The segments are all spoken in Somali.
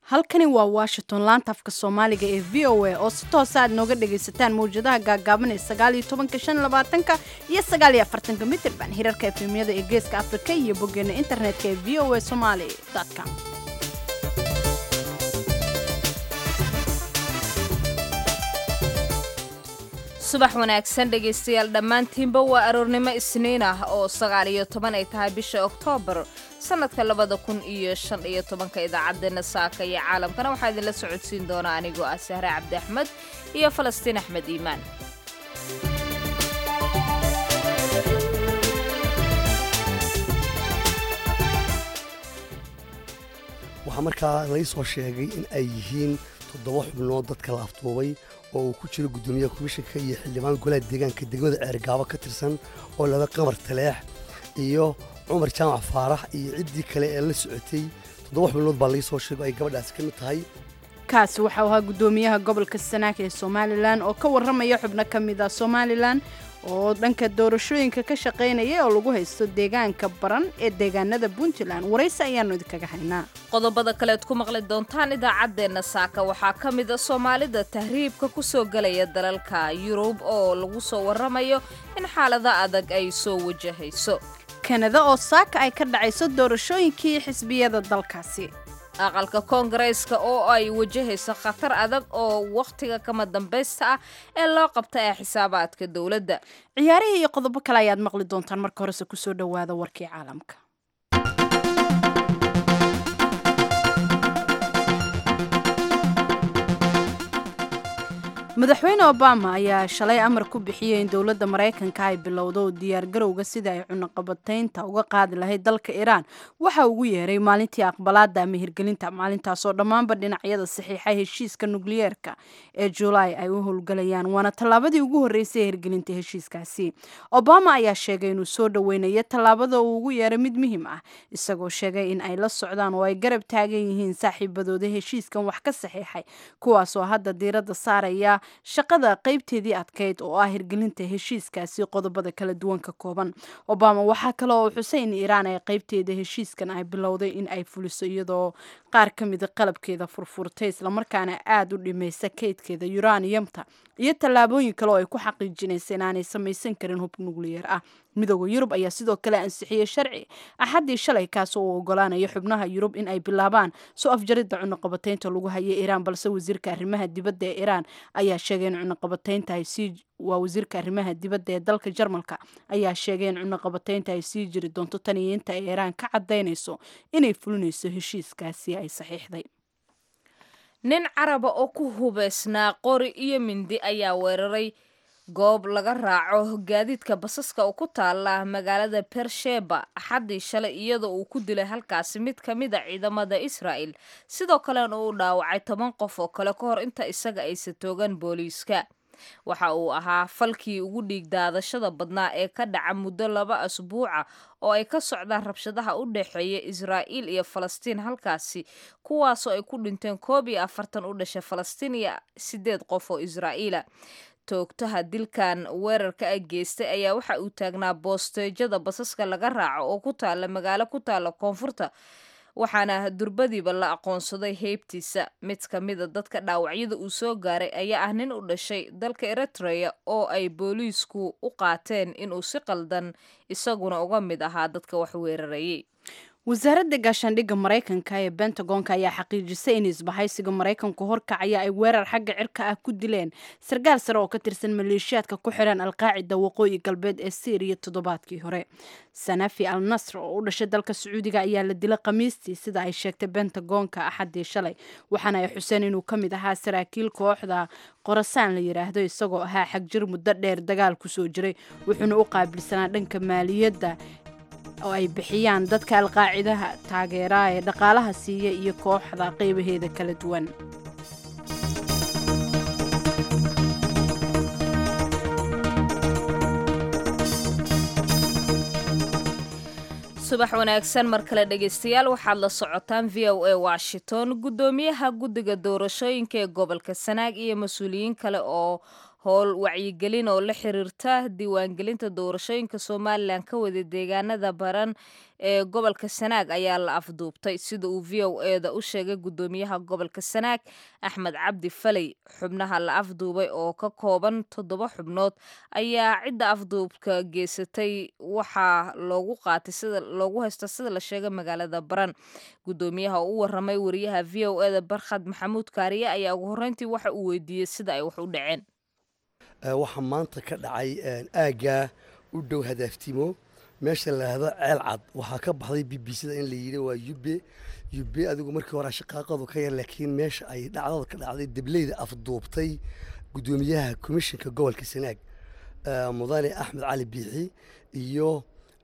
halkani waa washington laanta afka soomaaliga ee v o a oo si toosa aad nooga dhagaysataan mawjadaha gaagaaban ee sagaaliyo tobanka shan labaatanka iyo sagaaliyo afartanka mitirban hirarka efemyada ee geeska afrika iyo boggeena internetka ee v o a somaali com subax wanaagsan dhegaystayaal dhammaantiinba waa aroornimo isniin ah oo sagaal iyo toban ay tahay bisha oktoobar sannadka labada kun iyo shan iyo tobanka idaacaddeenna saaka iyo caalamkana waxaa idinla socodsiin doonaa anigoo ah sahre cabdi axmed iyo falastiin axmed iimaan waxaa markaa lai soo sheegay in ay yihiin toddoba xubnood dadka la afduubay oo uu ku jiro guddoomiyaha komishanka iyo xildhibaan golaha deegaanka degmada ceergaabo ka tirsan oo laba qamar taleex iyo cumar jaamac faarax iyo ciddii kale ee la socotay toddoba xubnood baa lai soo sheego ay gabadhaasi ka mid tahay kaasi waxau ahaa guddoomiyaha gobolka sanaag ee somalilan oo ka warramaya xubno ka mid ah somalilan oo dhanka doorashooyinka ka shaqaynaya oo lagu haysto deegaanka baran ee deegaanada puntland waraysi ayaannu idinkaga haynaa qodobada kaleed ku maqli doontaan idaacaddeenna saaka waxaa ka mid a soomaalida tahriibka ku soo gelaya dalalka yurub oo lagu soo warramayo in xaalada adag ay soo wajahayso kanada oo saaka ay ka dhacayso doorashooyinkii xisbiyada dalkaasi aqalka koongareyska oo ay wajahayso khatar adag oo wakhtiga kama dambaysta ah ee loo qabta ee xisaabaadka dowladda ciyaarihii iyo qodobo kale ayaad maqli doontaan marka horese kusoo dhowaada warkii caalamka madaxweyne obama ayaa shalay amar ku bixiyey in dowladda maraykanka ay bilowdo diyaargarowga sida ay cunaqabataynta uga qaadi lahayd dalka iiraan waxa ugu yeeray maalintii aqbalaada ama hirgelinta maalintaasoo dhammaanba dhinacyada saxiixa heshiiska nukliyeerka ee julaay ay u howlgalayaan waana tallaabadii ugu horreysay ee hirgelinta heshiiskaasi obama ayaa sheegay inuu soo dhoweynayo tallaabada uu ugu yeeray mid muhiim ah isagoo sheegay in ay la socdaan oo ay garab taagan yihiin saaxiibadooda heshiiskan wax ka saxiixay kuwaasoo hadda diiradda saaraya shaqada qaybteedii adkayd oo ah hirgelinta heshiiskaasi qodobada kala duwan ka kooban obama waxaa kale oo xusay in iiraan ay qaybteeda heshiiskan ay bilowday in ay fuliso iyadoo qaar ka mida qalabkeeda furfurtay islamarkaana aada u dhimaysa kaydkeeda yuraniyamta iyo tallaabooyin kale oo ay ku xaqiijinaysa inaanay samaysan karin hub nukliyeer ah midooda yurub ayaa sidoo kale ansixiyey sharci axaddii shalay kaas oo ogolaanaya xubnaha yurub in ay bilaabaan soo afjaridda cunaqabataynta lagu hayay iiraan balse wasiirka arrimaha dibadda ee iiraan ayaa sheegay in cunaqabataynta ay sii waa wasiirka arrimaha dibadda ee dalka jarmalka ayaa sheegay in cunaqabataynta ay sii jiri doonto tan iyo inta ay iiraan ka cadaynayso inay fulinayso heshiiskaasi ay saxiixday nin caraba oo ku hubaysnaa qori iyo mindi ayaa weeraray goob laga raaco gaadiidka basaska oo ku taala magaalada bersheba axaddii shalay iyadoo uu ku dilay halkaasi mid ka mid a ciidamada israa'el sidoo kalena uu dhaawacay toban qof oo kale ka hor inta isaga aysa toogan booliiska waxa uu ahaa falkii ugu dhiig daadashada badnaa ee ka dhaca muddo laba asbuuca oo ay ka socdaan rabshadaha u dhexeeya israa'iil iyo falastiin halkaasi kuwaasoo ay ku dhinteen koob iyo afartan u dhashay falastiin iyo siddeed qof oo israa'iila toogtaha dilkan weerarka a geystay ayaa waxa uu taagnaa boosteejada basaska laga raaco oo ku taala magaalo ku taala koonfurta waxaana durbadiiba la aqoonsaday heybtiisa mid ka mida dadka dhaawacyada uu soo gaaray ayaa ah nin u dhashay dalka eritrea oo ay booliisku u qaateen inuu si qaldan isaguna uga mid ahaa dadka wax weerarayay wasaaradda gaashaandhigga maraykanka ee bentagonka ayaa xaqiijisay in isbahaysiga maraykanku horkacaya ay weerar xagga cirka ah ku dileen sarkaal sare oo ka tirsan maleeshiyaadka ku xiran alqaacida waqooyi galbeed ee syriya toddobaadkii hore sanafi al nasr oo u dhashay dalka sacuudiga ayaa la dilay khamiistii sida ay sheegtay bentagonka axaddii shalay waxaana ay xuseen inuu ka mid ahaa saraakiil kooxda qorasaan la yidhaahdo isagoo ahaa xagjir muddo dheer dagaal kusoo jiray wuxuuna u qaabilsanaa dhanka maaliyadda oo ay bixiyaan dadka alqaacidaha taageeraa ee dhaqaalaha siiya iyo kooxda qaybaheeda kala duwan subax wanaagsan mar kale dhegaystayaal waxaad la socotaan v o a washington guddoomiyaha guddiga doorashooyinka ee gobolka sanaag iyo mas-uuliyiin kale oo howl wacyigelin oo la xiriirta diiwaangelinta doorashooyinka somalilan ka wada deegaanada baran ee gobolka sanaag ayaa la afduubtay sida uu v o eda u sheegay gudoomiyaha gobolka sanaag axmed cabdi faley xubnaha la afduubay oo ka kooban toddoba xubnood ayaa cidda afduubka geysatay waxaa loogu qaatay sida loogu haysta sida la sheegay magaalada baran gudoomiyaha oo u waramay wariyaha v o eda barkhad maxamuud kaariye ayaa ugu horreyntii waxa uu weydiiyey sida ay wax u dhaceen waxaa maanta ka dhacay aaggaa u dhow hadaaftimo meesha laahdo ceel cad waxaa ka baxday b b cda in la yidhi waa yube yube adigu markii hore shaqaaqadu ka yar laakiin meesha ay dhacdada ka dhacday debleyda afduubtay gudoomiyaha komishinka gobolka sanaag mudane axmed cali biixi iyo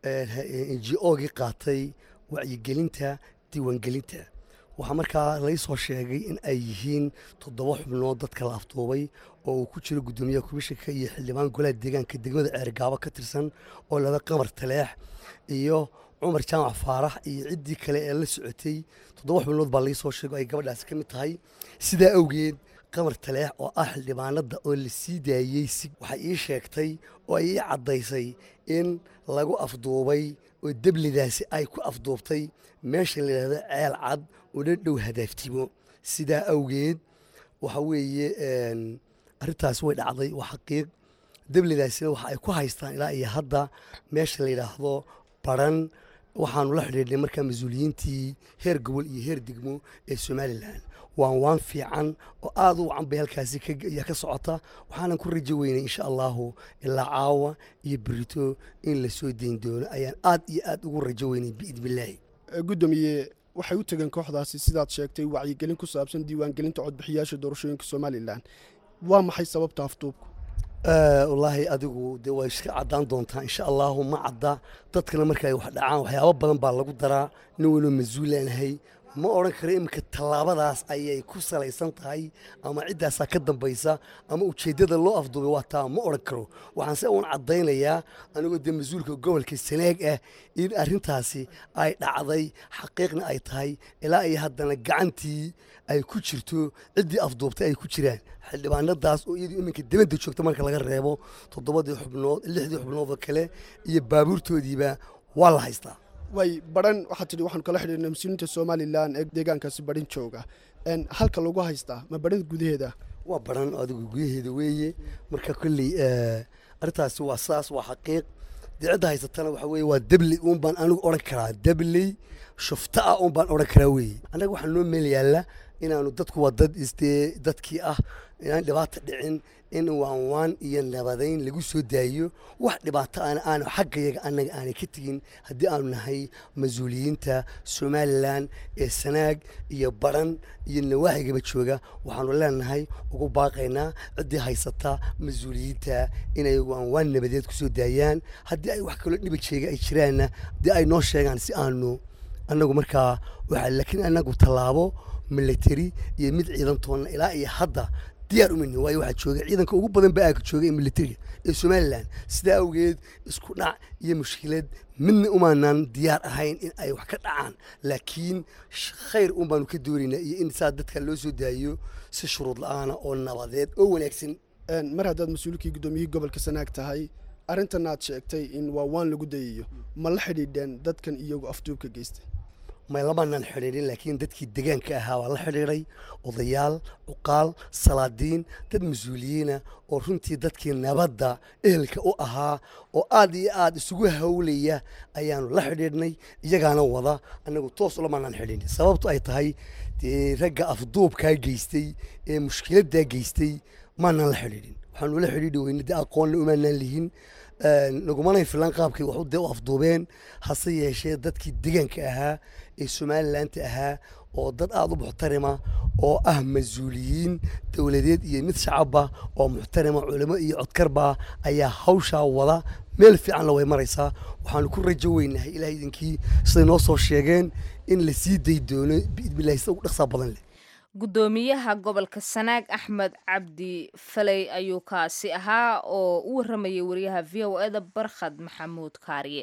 n o gii qaatay wacyigelinta diiwaangelinta waxaa markaa lai soo sheegay in ay yihiin toddoba xubnood dadka la afduubay oo uu ku jiro gudoomiyaha komishinka iyo xildhibaan golaha deegaanka degmada ceergaabo ka tirsan oo laba qamar taleex iyo cumar jaamac faarax iyo ciddii kale ee la socotay toddoba xubnood baa lai soo sheego ay gabadhaasi ka mid tahay sidaa awgeed qamar taleex oo ah xildhibaanada oo la sii daayey si waxay ii sheegtay oo ay ii caddaysay in lagu afduubay oo deblidaasi ay ku afduubtay meesha la yidhahdo ceel cad oo dhan dhow hadaaftimo sidaa awgeed waxa weeye arrintaasi way dhacday waa xaqiiq deblidaasina waxa ay ku haystaan ilaa iyo hadda meesha la yidhaahdo baran waxaanu la xidhiidhnay markaa mas-uuliyiintii heer gobol iyo heer degmo ee somalilan waan waan fiican oo aad u wacan bay halkaasi ayaa ka socota waxaanan ku rajo weynay insha allahu ilaa caawa iyo berito in la soo dayn doono ayaan aad iyo aad ugu rajo weynay biidnillaahi gudoomiye waxay u tegeen kooxdaasi sidaad sheegtay wacyigelin ku saabsan diiwaangelinta codbixiyaasha doorashooyinka somalilan waa maxay sababta afduubku wallaahi adigu dee waa iska caddaan doontaa insha allahu ma cadda dadkana marka ay wax dhacaan waxyaabo badan baa lagu daraa nin waloo mas-uulaanahay ma odhan karo iminka tallaabadaas ayay ku salaysan tahay ama ciddaasaa ka dambaysa ama ujeeddada loo afduubay waa taa ma odhan karo waxaan se uun caddaynayaa anigoo dee mas-uulka gobolka sanaag ah in arrintaasi ay dhacday xaqiiqna ay tahay ilaa iyo haddana gacantii ay ku jirto ciddii afduubtay ay ku jiraan xildhibaanadaas oo iyadu iminka dibadda joogta marka laga reebo toddobadii xubnood lixdii xubnoodoo kale iyo baabuurtoodiiba waa la haystaa way baran waxaad tidhi waxaanu kala xidhiirnay mas-uuliyiinta somalilan ee deegaankaasi barin jooga halka lagu haystaa ma barin gudaheeda waa baran adigu gudaheeda weeye marka kolley arrintaasi waa saas waa xaqiiq dee cidda haysatana waxa weeye waa debley uun baan anigu odhan karaa debley shufta ah uun baan odhan karaa weeye annaga waxaa noo meel yaalla inaanu dadku waa dad isdee dadkii ah inaan dhibaata dhicin in waanwaan iyo nabadayn lagu soo daayo wax dhibaato aan aanu xaggayaga annaga aanay ka tegin haddii aanu nahay mas-uuliyiinta somalilan ee sanaag iyo baran iyo nawaaxigaba jooga waxaanu leenahay ugu baaqaynaa ciddii haysata mas-uuliyiinta inay waanwaan nabadeed ku soo daayaan haddii ay wax kaloo dhiba jeega ay jiraanna dee ay noo sheegaan si aanu annagu markaa waxa laakiin annagu tallaabo military iyo mid ciidantoonna ilaa iyo hadda diyaar umani waayo waxaa jooga ciidanka ugu badan ba aaga jooga ee militariga ee somalilan sidaa awgeed isku dhac iyo mushkilad midna umaanaan diyaar ahayn in ay wax ka dhacaan laakiin khayr un baanu ka doonaynaa iyo in saa dadka loo soo daayo si shuruud la-aana oo nabadeed oo wanaagsan mar haddaad mas-uulkii guddoomiyihii gobolka sanaag tahay arrintan aad sheegtay in waa waan lagu dayayo ma la xidhiidheen dadkan iyagu afduubka geystay may lamanaan xidhiidhin laakiin dadkii degaanka ahaa waa la xidhiidhay odayaal cuqaal salaadiin dad mas-uuliyiina oo runtii dadkii nabadda ehelka u ahaa oo aad iyo aad isugu hawlaya ayaanu la xidhiidhnay iyagaana wada annagu toos ulamanaan xidhiidhin sababtu ay tahay dee ragga afduubkaa geystay ee mushkiladdaa geystay maanaan la xidhiidhin waxaanu la xidhiidhi weyne dee aqoonna umaanaan lihin nagumanay filan qaabkay waxu dee u afduubeen hase yeeshee dadkii degaanka ahaa ee somalilanti ahaa oo dad aada u muxtarima oo ah mas-uuliyiin dowladeed iyo mid shacabba oo muxtarima culimo iyo codkarba ayaa hawshaa wada meel fiicanna way maraysaa waxaanu ku rajo weynahay ilaah idinkii siday noo soo sheegeen in la sii day doono biidnillahi sida ugu dhaqsaa badan leh gudoomiyaha gobolka sanaag axmed cabdi faley ayuu kaasi ahaa oo u waramayay wariyaha v o eda barkhad maxamuud kaariye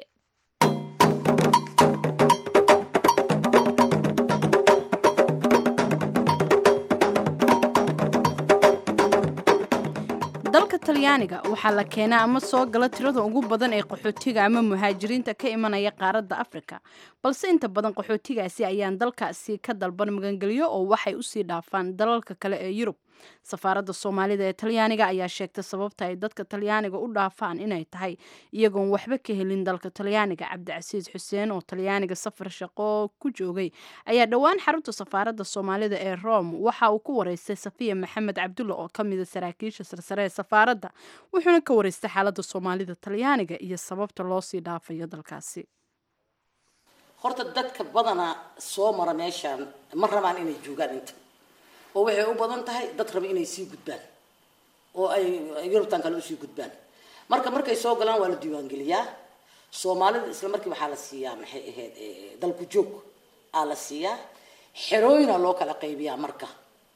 dalka talyaaniga waxaa la keenaa ama soo gala tirada ugu badan ee qaxootiga ama muhaajiriinta ka imanaya qaaradda afrika balse inta badan qaxootigaasi ayaan dalkaasi ka dalban magangelyo oo waxay usii dhaafaan dalalka kale ee yurub safaaradda soomaalida ee talyaaniga ayaa sheegtay sababta ay dadka talyaaniga u dhaafaan inay tahay iyagoon waxba ka helin dalka talyaaniga cabdicasiis xuseen oo talyaaniga safar shaqo ku joogay ayaa dhowaan xarunta safaaradda soomaalida ee rome waxa uu ku wareystay safiya maxamed cabdulla oo ka mida saraakiisha sarsare ee safaaradda wuxuuna ka wareystay xaaladda soomaalida talyaaniga iyo sababta loo sii dhaafayo dalkaasi horta dadka badanaa soo mara meeshaan ma rabaan inay joogaan inta oo waxay u badan tahay dad raba inay sii gudbaan oo ay yurubtan kale usii gudbaan marka markay soo galaan waa la diiwaangeliyaa soomaalida isla markii waxaa la siiyaa maxay ahayd dalku joog aa la siiyaa xerooyina loo kala qaybiyaa marka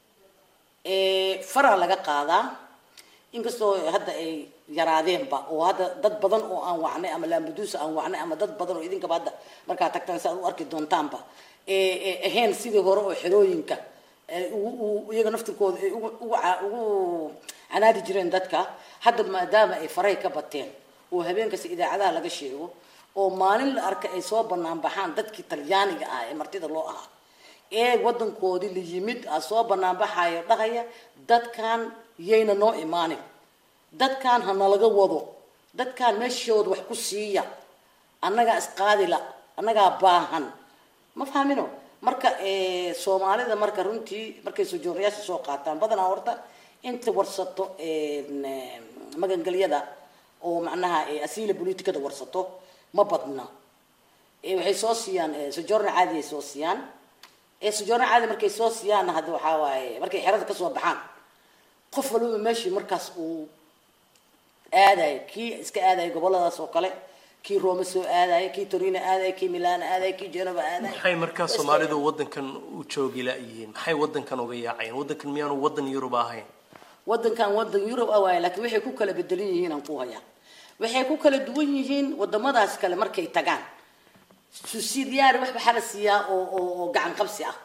faraa laga qaadaa inkastoo hadda ay yaraadeenba oo hadda dad badan oo aan wacnay ama laambaduusa aan wacnay ama dad badan oo idinkaba hadda markaa tagtaan si aad u arki doontaanba ahayn sidii hore oo xerooyinka iyaga naftirkooda ay ugu canaadi jireen dadka hadda maadaama ay faray ka bateen oo habeenkasta idaacadaha laga sheego oo maalin la arka ay soo banaan baxaan dadkii talyaaniga ah ee martida loo ahaa ee wadankoodii la yimid a soo banaan baxayo dhahaya dadkan yayna noo imaanin dadkan ha nalaga wado dadkan meeshooda wax ku siiya annagaa isqaadila annagaa baahan ma fahmino marka soomaalida marka runtii markay sojoornayaasha soo qaataan badanaa horta inta warsato magangelyada oo macnaha asiila politicada warsato ma badna waxay soo siiyaan sojoorna caadi ay soo siiyaan sojoorna caadi markay soo siiyaan hadda waxaa waaye markay xerada kasoo baxaan qof waliba meeshii markaas uu aadayo kii iska aadayo goboladaas oo kale kii roome soo aadayo kii torino aadayo kii milaan aadayo kii genova aadayo maxay markaa soomaalidu wadankan u joogi la-yihiin maxay wadankan uga yaacayeen wadankan miyaanu wadan yurub ahayn wadankan wadan yurub ah waaye laakiin waxay ku kala bedelan yihiin aan ku hayaa waxay ku kala duwan yihiin wadamadaas kale markay tagaan susidiyaari wax waxaa la siiyaa oo oo oo gacan qabsi ah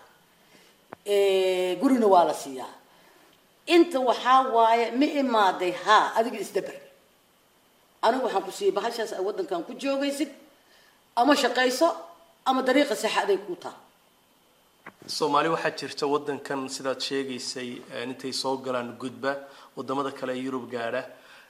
gurina waa la siiyaa inta waxaa waaye ma imaaday haa adiga isdaber anigu waxaan ku siiyey bahashaas ay wadankan ku joogaysid ama shaqayso ama dariiqa saxa aday ku taa soomaali waxaa jirta wadankan sidaad sheegaysay intay soo galaan gudba wadamada kale ee yurub gaadha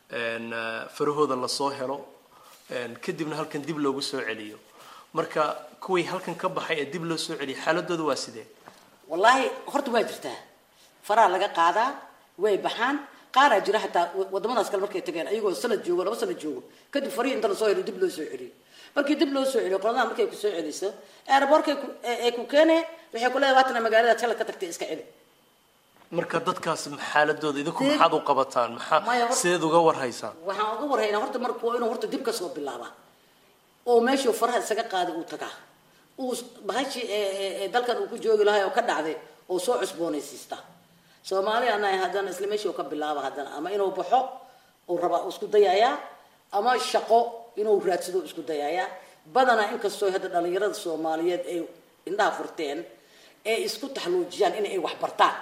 farahooda lasoo helo kadibna halkan dib loogu soo celiyo marka kuwii halkan ka baxay ee dib loo soo celiyay xaaladooda waa sidee wallaahi horta waa jirtaa faraa laga qaadaa way baxaan qaaraa jira hataa wadamadaas kale markay tageen ayagoo sanad joogo laba sanad joogo kadib farihii inta lasoo helo dib loo soo celiyo markii dib loo soo celiyo qoladaha markay ku soo celiso aeroboortkay ay ku keeneen waxay ku leedahay waatana magaalada shalad ka tagtay iska celi marka dadkaas xaaladooda idinku maxaad u qabataan maxaa Maya, hor- sideed uga warhaysaan waxaan uga warhaynaa horta marka waa inuu horta dib kasoo bilaabaa oo meeshuu faraha isaga qaaday uu tagaa uu bahashii ee- ee- ee dalkan uu ku joogi lahay oo ka dhacday oo soo cusboonaysiista soomaali anahay haddana isla meeshii uu ka bilaaba haddana ama inuu baxo uu rabaa uu isku dayayaa ama shaqo inuu raadsado uu isku dayayaa badanaa inkastoo hadda dhalinyarada soomaaliyeed ay indhaha furteen ee isku taxluujiyaan in ay wax bartaan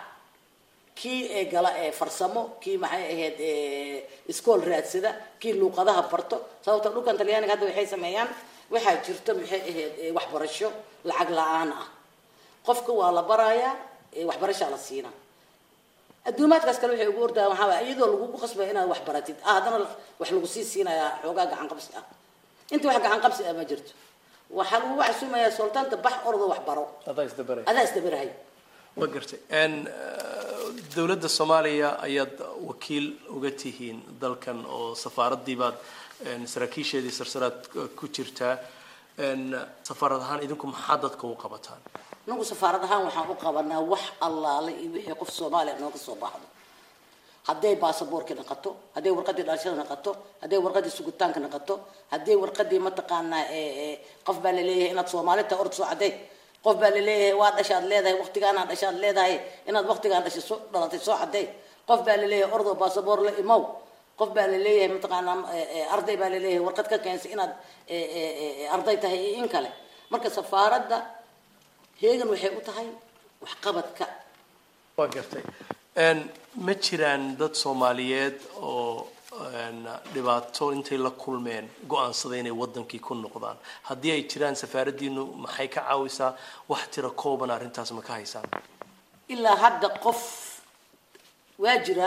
kii ee gala ee farsamo kii maxay ahayd ee iskool raadsada kii luuqadaha barto sababta dhulkan talyaaniga hadda waxay sameeyaan waxaa jirta maxay ahayd ee waxbarasho lacag la-aan ah qofka waa la barayaa ee waxbarashaa la siinaa adduumaadkaas kale waxay ugu ordayaan waxaa waay iyadoo lagugu qasbaya inaad wax baratid ah haddana wax lagu sii siinayaa xoogaa gacan qabsi ah inta wax gacan qabsi ah ma jirto waxaa lagu waxsumayaa sultaanta bax ordo wax baro adaa isdabaray adaa isdabarahay ma gartay n dowladda soomaaliya ayaad wakiil uga tihiin dalkan oo safaaradii baad n saraakiisheedii sarsaraad ku jirtaa n safaarad ahaan idinku maxaa dadka u qabataan nagu safaarad ahaan waxaan u qabanaa wax allaale iyo wixii qof soomaaliya nooga soo baxdo hadday baasaboorki naqato hadday warqadii dhalashada naqato hadday warqadii sugitaanka naqato hadday warqadii mataqaanaa ee ee qof baa laleeyahay inaad soomaali tahay ord soo cadday qof baa laleeyahay waa dhashaad leedahay waqtigaanaa dhashaad leedahay inaad waqtigaan dhashay soo dhalatay soo cadday qof baa laleeyahay ordoo baasaboor la imow qof baa laleeyahay mataqaanaa ee, ee, arday baa laleeyahay warqad ka keensay inaad ee, ee, ee, arday tahay iyo in kale marka safaaradda heegan waxay u tahay waxqabadka waa gartay n ma jiraan dad soomaaliyeed oo dhibaato intay la kulmeen go-aansaday inay wadankii ku noqdaan haddii ay jiraan safaaraddiinu maxay ka caawisaa wax tira kooban arrintaas ma ka haysaan ilaa hadda qof waa jira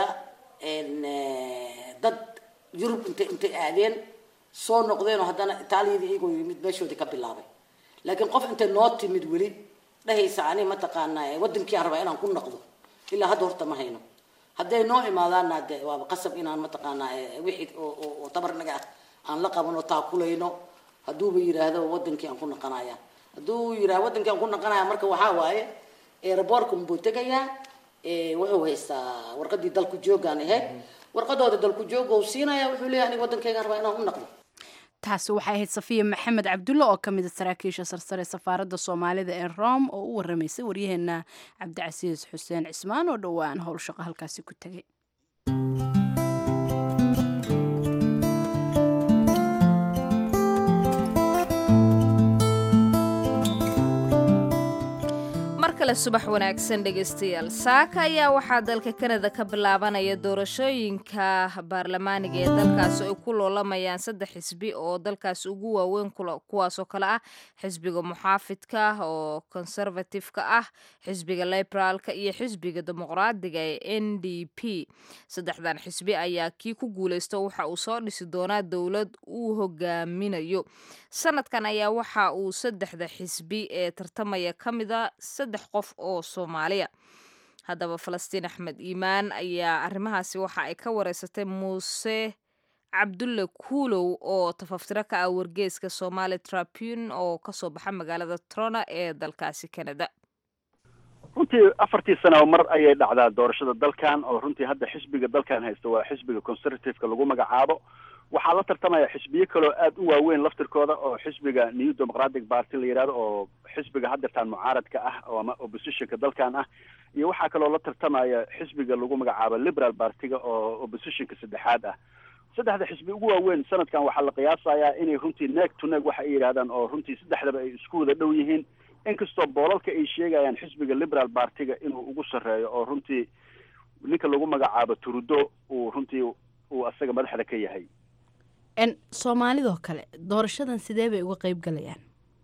dad yurub intay intay aadeen soo noqdeenoo haddana itaaliyadii iyagoo yimid meeshoodii ka bilaabay laakiin qof intay noo timid weli dhahaysa ani mataqaanaa wadankii aan rabaa inaan ku noqdo ilaa hadda horta ma hayno hadday noo imaadaanna de waaba qasab inaan mataqaanaa wixii oo tabarnaga ah aan la qaban oo taakulayno hadduuba yiraahdo wadankii aan ku naqanaya hadduu yirahdo wadankii aan ku naqanaya marka waxaa waaye aeroboortka buu tegayaa wuxuu haystaa warqadii dalku joogaan ahayd warqadooda dalku jooga uu siinaya wuxuu leeyahay aniga wadankaygaan rabaa inaan u naqdo taasi waxay ahayd safiya maxamed cabdulle oo ka mid a saraakiisha sarsare safaaradda soomaalida ee rome oo u waramaysay waryaheena cabdicasiis xuseen cismaan oo dhowaan howlshaqo halkaasi ku tegay kale subax wanaagsan dhegaystayaal saaka ayaa waxaa dalka kanada ka bilaabanaya doorashooyinka baarlamaaniga ee dalkaasi ay ku loolamayaan saddex xisbi oo dalkaasi ugu waaweyn kuwaasoo kale ah xisbiga muxaafidka oo conservatifeka ah xisbiga liberaalka iyo xisbiga dimuqraadiga ee n d p saddexdan xisbi ayaa kii ku guuleysta waxa uu soo dhisi doonaa dowlad uu hogaaminayo sanadkan ayaa waxa uu saddexda xisbi ee tartamaya ka mida saddex qof oo soomaaliya haddaba falastiin axmed iimaan ayaa arrimahaasi waxa ay ka wareysatay muuse cabdulle kuulow oo tafaftiro ka ah wargeeska somaali tribune oo kasoo baxa magaalada trona ee dalkaasi canada runtii afartii sano mar ayay dhacdaa doorashada dalkan oo runtii hadda xisbiga dalkan haysta waa xisbiga conservativeka lagu magacaabo waxaa la tartamaya xisbiyo kaleo aada u waaweyn laftirkooda oo xisbiga new democratic party la yidhahdo oo xisbiga haddeertaan mucaaradka ah oo ama oppositionka dalkan ah iyo waxaa kaloo la tartamaya xisbiga lagu magacaabo liberal partiga oo oppositionka saddexaad ah saddexda xisbi ugu waaweyn sanadkan waxaa la qiyaasayaa inay runtii neeg to neeg waxa ay yidhahdaan oo runtii saddexdaba ay isku wada dhow yihiin inkastoo boolalka ay sheegayaan xisbiga liberal partiga inuu ugu sarreeyo oo runtii ninka lagu magacaabo turudo uu runtii uu asaga madaxda ka yahay soomaalidoo kale doorashadan sidee bay uga qeyb galayaan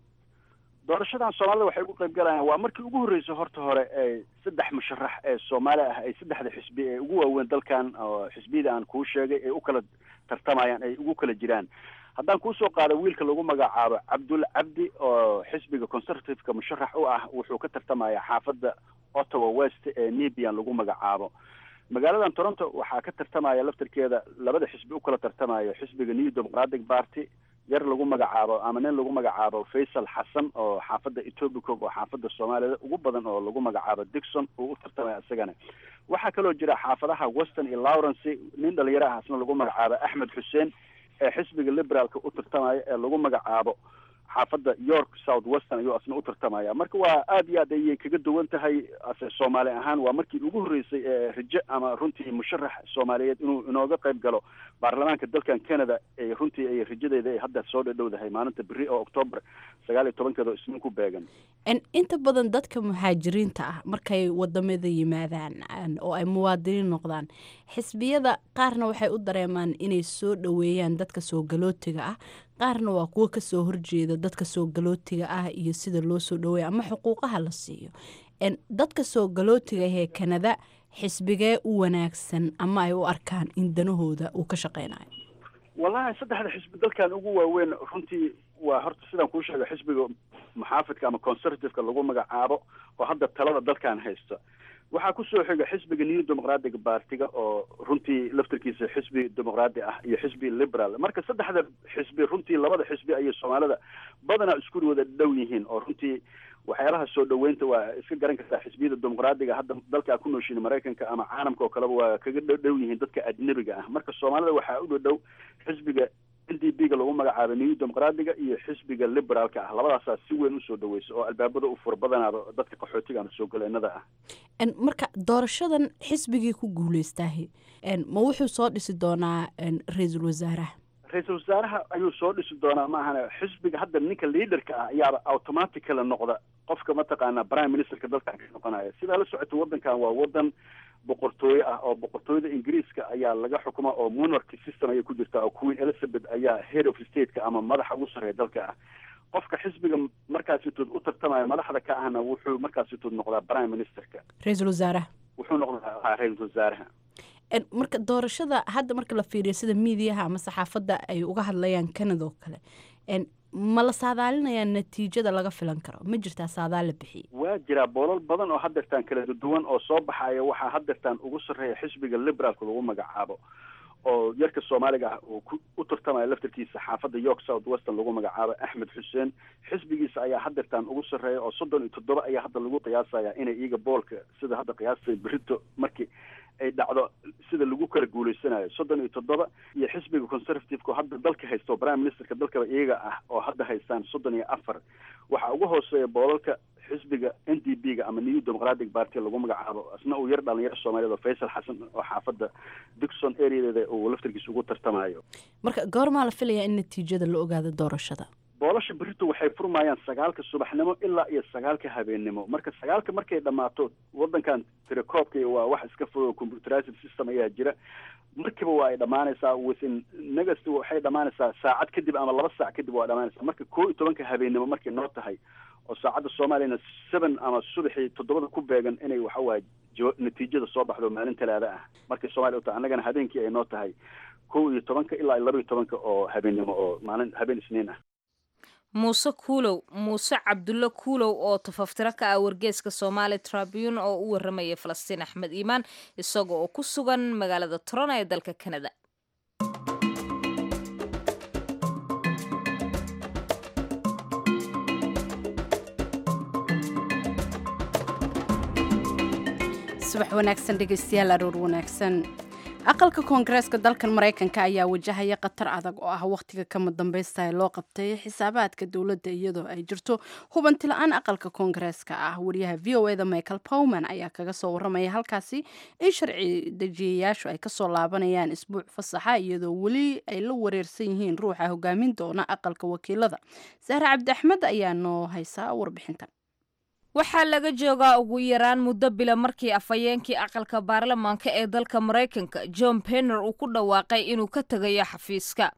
doorashadan soomaalida waxay ugu qayb galayaan waa markii ugu horreysay horta hore ee saddex musharax ee soomaali ah ay saddexda xisbi ee ugu waaweyn dalkan oo xisbiyada aan kuu sheegay ay u kala tartamayaan ay ugu kala jiraan haddaan kuusoo qaado wiilka lagu magacaabo cabdulle cabdi oo xisbiga conservativeka musharax u ah wuxuu ka tartamaya xaafadda ottawa west ee nebian lagu magacaabo magaaladan toronto waxaa ka tartamaya laftarkeeda labada xisbi u kala tartamayo xisbiga new democratic party yar lagu magacaabo ama nin lagu magacaabo faysal xasan oo xaafadda etoobicog oo xaafadda soomaalida ugu badan oo lagu magacaabo dixon uu u tartamaya isagana waxaa kaloo jira xaafadaha western iyo lawrence nin dhalinyaro ah asna lagu magacaabo axmed xuseen ee xisbiga liberaalka u tartamaya ee lagu magacaabo xaafadda york south western ayuu asna u tartamaya marka waa aada iyo aad ayay kaga duwan tahay ase soomaali ahaan waa markii ugu horreysay ee rajo ama runtii musharax soomaaliyeed inuu inooga qayb galo baarlamaanka dalkan canada ee runtii ay rajadeeda ay hadda soo dhadhowdahay maalinta beri oo octoobar sagaal iyo tobankeeda oo isniin ku beegan inta badan dadka muhaajiriinta ah markay wadamada yimaadaan oo ay muwaadiniin noqdaan xisbiyada qaarna waxay u dareemaan inay soo dhoweeyaan dadka soo galootiga ah qaarna waa kuwo kasoo horjeeda dadka soo galootiga ah iyo sida loo soo dhaweeya ama xuquuqaha la siiyo dadka soo galootiga ee kanada xisbigee u wanaagsan ama ay u arkaan in danahooda uu ka shaqeynayo wallahi saddexda xisbi dalkan ugu waaweyn runtii waa horta sidaan kuu sheegay xisbiga muxaafidka ama conservativeka lagu magacaabo oo hadda talada dalkan haysta waxaa kusoo xiga xisbiga new democratic partiga oo runtii laftarkiisa xisbi dimuqraadi ah iyo xisbi liberal marka saddexda xisbi runtii labada xisbi ayay soomaalida badanaa isku wada dhow yihiin oo runtii waxyaalaha soo dhaweynta waa iska garan kartaa xisbiyada dimuqraadiga hadda dalka ku nooshiin maraykanka ama caalamka oo kaleba waa kaga dhow yihiin dadka ajnabiga ah marka soomaalida waxaa u dhow xisbiga n d b ga lagu magacaabo new democraatiga iyo xisbiga liberaalka ah labadaasaa si weyn usoo dhaweysa oo albaabada u fur badanaaba dadka qaxootiga ama soo galeenada ah marka doorashadan xisbigii ku guuleystaahi ma wuxuu soo dhisi doonaa ra-iisul wasaaraha ra-iisul wasaaraha ayuu soo dhisi doonaa ma ahane xisbiga hadda ninka leaderka ah ayaaba automaticala noqda qofka mataqaanaa prime ministerka dalkan ka noqonaya sidaa la socota waddankan waa waddan boqortooye ah oo boqortooyada ingiriiska ayaa laga xukuma oo monarchy system ayay ku jirtaa oo queen elizabeth ayaa head of stateka ama madaxa ugu sarreeya dalka ah qofka xisbiga markaasitood u tartamaya madaxda ka ahna wuxuu markaasitood noqdaa prime ministerka ra-iisul wasaaraha wuxuu noqdaa ra-iisul wasaaraha marka doorashada hadda marka la fiiriyo sida miidiyaha ama saxaafadda ay uga hadlayaan canada oo kale ma la saadaalinayaa natiijada laga filan karo ma jirtaa saadaal la bixiyey waa jiraa boolal badan oo hadeertaan kala duwan oo soo baxaya waxaa hadeertaan ugu sarreeya xisbiga liberaalka lagu magacaabo oo yarka soomaaliga ah uu u tartamaya laftarkiisa xaafadda york south western lagu magacaabo axmed xuseen xisbigiisa ayaa hadeertaan ugu sarreeya oo soddon iyo toddoba ayaa hadda lagu qiyaasaya inay iyaga boolka sida hadda qiyaastay berito markii ay dhacdo sida lagu kala guuleysanayo soddon iyo toddoba iyo xisbiga conservativeka oo hadda dalka haysta oo prime ministerka dalkaba iyaga ah oo hadda haystaan soddon iyo afar waxaa ugu hooseeya boolalka xisbiga n d b ga ama new democratic party lagu magacaabo isna uu yar dhalinyaro soomaaliyeed oo faysal xasan oo xaafadda dixon areadeeda uu laftarkiisa ugu tartamayo marka goormaa la filayaa in natiijada la ogaado doorashada boolasha berito waxay furmayaan sagaalka subaxnimo ilaa iyo sagaalka habeennimo marka sagaalka markay dhammaato wadankan tirakoobka waa wax iska fudud computerized system ayaa jira markiiba waa ay dhammaanaysaa within next waxay dhammaanaysaa saacad kadib ama laba saac kadib waa dhammaanaysaa marka koo iyo tobanka habeennimo markay noo tahay oo saacadda soomaaliyana seven ama subaxii toddobada ku beegan inay waxawaaye natiijada soo baxdo maalin talaada ah markay soomaliya u tahay annagana habeenkii ay noo tahay kow iyo tobanka ilaa iyo laba iyo tobanka oo habeennimo oo maalin habeen isniin ah muuse kuulow muuse cabdulle kuulow oo tafaftiro ka ah wargeeska soomaali tribune oo u waramaya falastiin axmed iimaan isaga oo ku sugan magaalada toron ee dalka canada subax wanaagsan dhegeystayaal aroor wanaagsan aqalka koongareeska dalkan maraykanka ayaa wajahaya khatar adag oo ah wakhtiga kama dambaysta ee loo qabtay xisaabaadka dowladda iyadoo ay jirto hubanti la-aan aqalka koongareeska ah wariyaha v o eda michael powman ayaa kaga soo waramaya halkaasi in sharci dejiyayaashu ay kasoo laabanayaan isbuuc fasaxa iyadoo weli ay la wareersan yihiin ruuxa hogaamin doona aqalka wakiilada sahre cabdi axmed ayaa noo haysaa warbixintan waxaa laga joogaa ugu yaraan muddo bila markii afhayeenkii aqalka baarlamaanka ee dalka maraykanka john penner uu ku dhawaaqay inuu ka tegayo xafiiska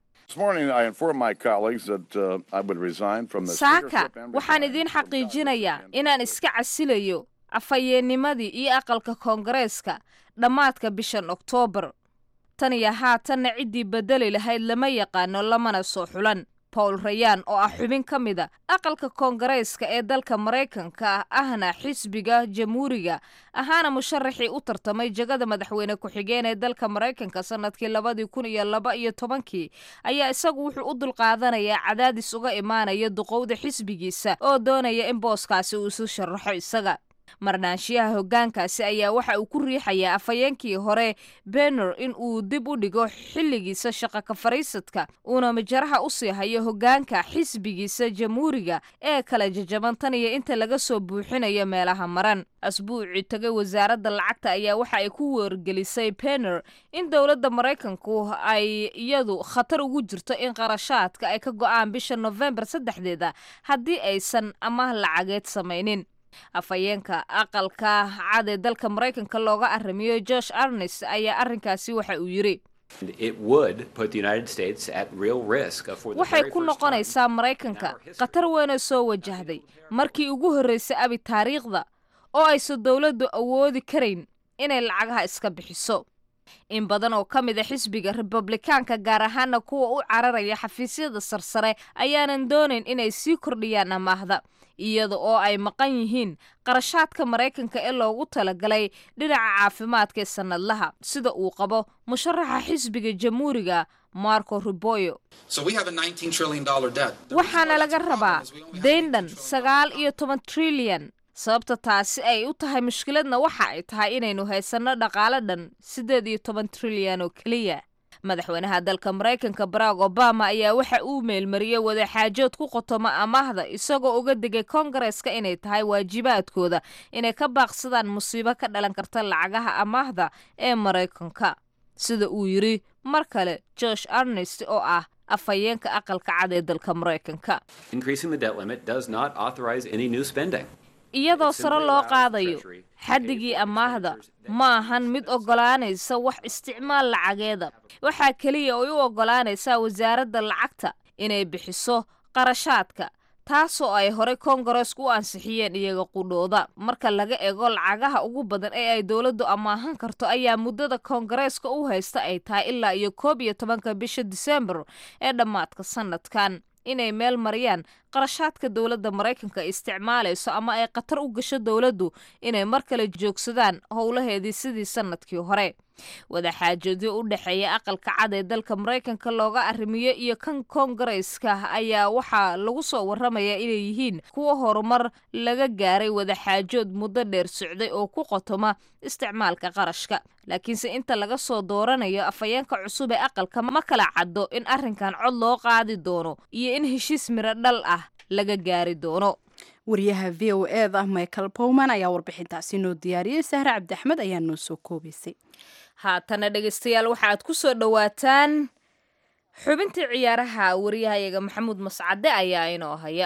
saaka waxaan idiin xaqiijinayaa inaan iska casilayo afhayeennimadii iyo aqalka koongareeska dhammaadka bishan oktoobar tan iyo haatanna ciddii bedeli lahayd lama yaqaano lamana soo xulan paul rayaan oo ah xubin ka mida aqalka koongareyska ee dalka maraykanka ahna xisbiga jamhuuriga ahaana musharaxii u tartamay jagada madaxweyne ku-xigeen ee dalka maraykanka sanadkii labadii kun iyo laba iyo tobankii ayaa isagu wuxuu u dulqaadanayaa cadaadis uga imaanaya duqowda xisbigiisa oo doonaya in booskaasi uu isu sharaxo isaga marnaanshiyaha hoggaankaasi ayaa waxa uu ku riixayaa afhayeenkii hore benner in uu dib u dhigo xilligiisa shaqa ka fariisadka uuna majaraha u sii hayo hoggaanka xisbigiisa jamhuuriga ee kala jajaban tan iyo inta laga soo buuxinayo meelaha maran asbuucii tagay wasaaradda lacagta ayaa waxa ay ku wargelisay benner in dowladda maraykanku ay iyadu khatar ugu jirto in qarashaadka ay ka go'aan bisha nofembar saddexdeeda haddii aysan amaah lacageed samaynin afhayeenka aqalka cad ee dalka maraykanka looga aramiyo josh arnes ayaa arrinkaasi waxa uu yidhi waxay ku noqonaysaa maraykanka khatar weynoo soo wajahday markii ugu horreysay abi taariikhda oo aysan dowladdu awoodi karayn inay lacagaha iska bixiso in badan oo ka mid a xisbiga republikaanka gaar ahaana kuwa u cararaya xafiisyada sarsare ayaanan doonayn inay sii kordhiyaan amaahda iyada oo ay maqan yihiin qarashaadka maraykanka ee loogu talagalay dhinaca caafimaadka ee sannadlaha sida uu qabo musharaxa xisbiga jamhuuriga marco ruboyo waxaana laga rabaa dayndhan sagaal iyo toban trilyan sababta taasi ay u tahay mushkiladna waxa ay tahay inaynu haysanno dhaqaale dhan siddeed iyo toban trilyan oo keliya madaxweynaha dalka maraykanka barack obama ayaa waxa uu meelmariyey wadaxaajood ku qotoma amaahda isagoo uga digay koongareeska inay tahay waajibaadkooda inay ka baaqsadaan musiibo ka dhalan karta lacagaha amaahda ee maraykanka sida uu yidhi mar kale josh arnest oo ah afhayeenka aqalka cad ee dalka maraykanka iyadoo sare loo qaadayo xaddigii amaahda ma ahan mid oggolaanaysa wax isticmaal lacageeda waxaa keliya ay u oggolaanaysaa wasaaradda lacagta inay bixiso qarashaadka taasoo ay horey koongareesku u ansixiyeen iyaga qudhooda marka laga ego lacagaha ugu badan ee ay dowladdu amaahan karto ayaa muddada koongareeska u haysta ay tahay ilaa iyo koob iyo tobanka bisha disembar ee dhammaadka sanadkan inay meel mariyaan qarashaadka dowladda maraykanka ay isticmaalayso ama ay khatar u gasho dowladdu inay mar kale joogsadaan howlaheedii sidii sanadkii hore wadaxaajoodyo u dhexeeya aqalka cad ee dalka maraykanka looga arrimiyo iyo kan koongareyska ayaa waxaa lagu soo warramayaa inay yihiin kuwa horumar laga gaaray wadaxaajood muddo dheer socday oo ku qotoma isticmaalka qarashka laakiinse inta laga soo dooranayo afhayeenka cusub ee aqalka ma kala caddo in arrinkan cod loo qaadi doono iyo in heshiis miro dhal ah laga gaari doono wariyaha v o e da michael bowman ayaa warbixintaasi noo diyaariyey sahre cabdi axmed ayaa noo soo koobaysay haatana dhegaystayaal waxaad ku soo dhowaataan xubintii ciyaaraha wariyahayaga maxamuud mascade ayaa inoo haya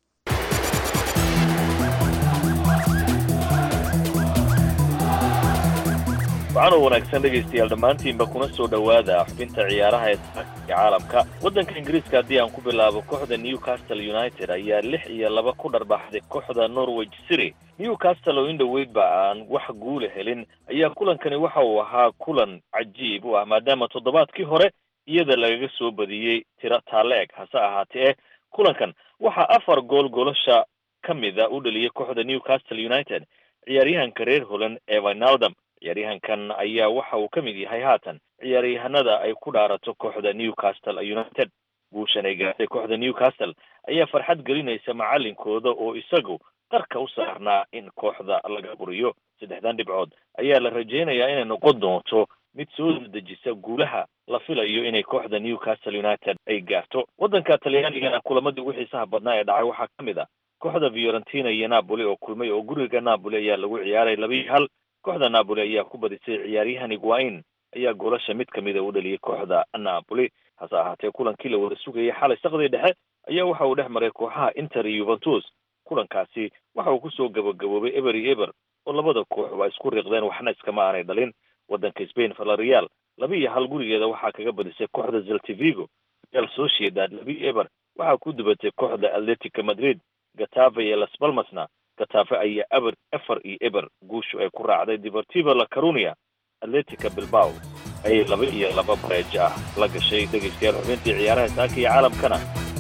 waxaanoo wanaagsan dhegaystayaal dhammaantiinba kuna soo dhowaada xubinta ciyaaraha ee saaka caalamka waddanka ingiriiska haddii aan ku bilaabo kooxda newcastle united ayaa lix iyo laba ku dharbaxday kooxda norwich city newcastle oo indhoweydba aan wax guula helin ayaa kulankani waxa uu ahaa kulan cajiib u ah maadaama toddobaadkii hore iyada lagaga soo badiyey tiro taale-eg hase ahaatee eh kulankan waxaa afar gool golosha ka mida u dhaliyay kooxda newcastle united ciyaaryahanka reer holand ee vinaldam ciyaaryahankan ayaa waxa uu ka mid yahay haatan ciyaaryahanada ay ku dhaarato kooxda newcastle united guushan ay gaartay kooxda newcastle ayaa farxad gelinaysa macalinkooda oo isagu qarka u saarnaa in kooxda laga buriyo saddexdan dhibcood ayaa la rajaynayaa inay noqon doonto mid soo dedejisa guulaha la filayo inay kooxda newcastle united ay gaarto waddanka talyaanigana kulamadii ugu xiisaha badnaa ee dhacay waxaa ka mid ah kooxda fiorentina iyo napoli oo kulmay oo guriga napoli ayaa lagu ciyaaray laba iyo hal kooxda napoli ayaa ku badisay ciyaaryahan iguain ayaa goolasha mid kamida u dhaliyay kooxda napoli hase ahaatee kulankii la wada sugayay xalay saqdii dhexe ayaa waxa uu dhex maray kooxaha inter iyo yuventus kulankaasi waxa uu kusoo gabagaboobay eber iyo eber oo labada koox waa isku riiqdeen waxna iskama aanay dhalin waddanka spain valerial laba iyo hal gurigeeda waxaa kaga badisay kooxda zeltivigo real sociedad laba iyo eber waxaa ku dubatay kooxda atletica madrid gatafe iyo las balmasna gatafe ayaa eber efar iyo eber guushu ay ku raacday deportivo la carunia atletica bilbao ayay laba iyo laba bareejo ah la gashay dhegaystayaal xubintii ciyaaraha saaka iyo caalamkana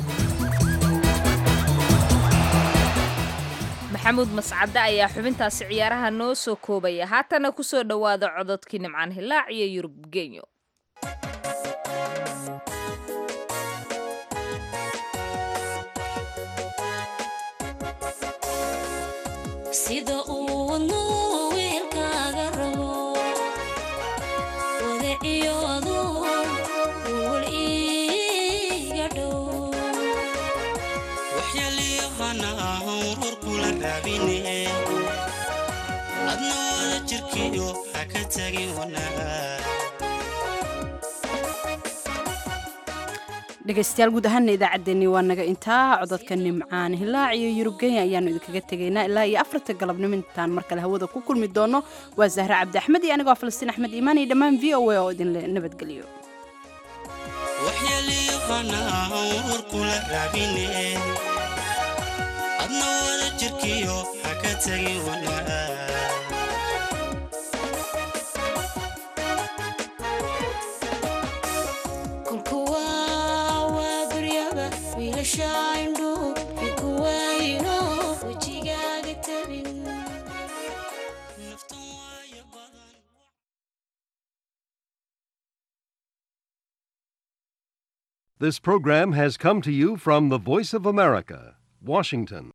maxamuud mascade ayaa xubintaasi ciyaaraha noo soo koobaya haatana ku soo dhowaada cododkii nimcaan hilaac iyo yurub genyo sida uu wadnuu wiilkaaga rabo wadaciyoodu wal iiga dhow waxyaliyahana ahon ror kula raabine adna wada jirkiyo ha ka tagin wanaag dhegaystayaal guud ahaana idaacaddeenii waa naga intaa cododka nimcaan hilaac iyo yurub kenya ayaanu idinkaga tegaynaa ilaa iyo afarta galabnimo intaan mar kale hawada ku kulmi doono waa zahra cabdi axmed iyo anigoo falastiin axmed iimaan iyo dhammaan v o a oo idinle nabadgeliyo waxyaliyahana ahon ror kula raabine adna wada jirkiyo ha ka tagin wanaag kulkuwa waa guryaba wiilasha indhu ikuwayno wejigaaga tabin naftan waayo badan This program has come to you from the Voice of America, Washington.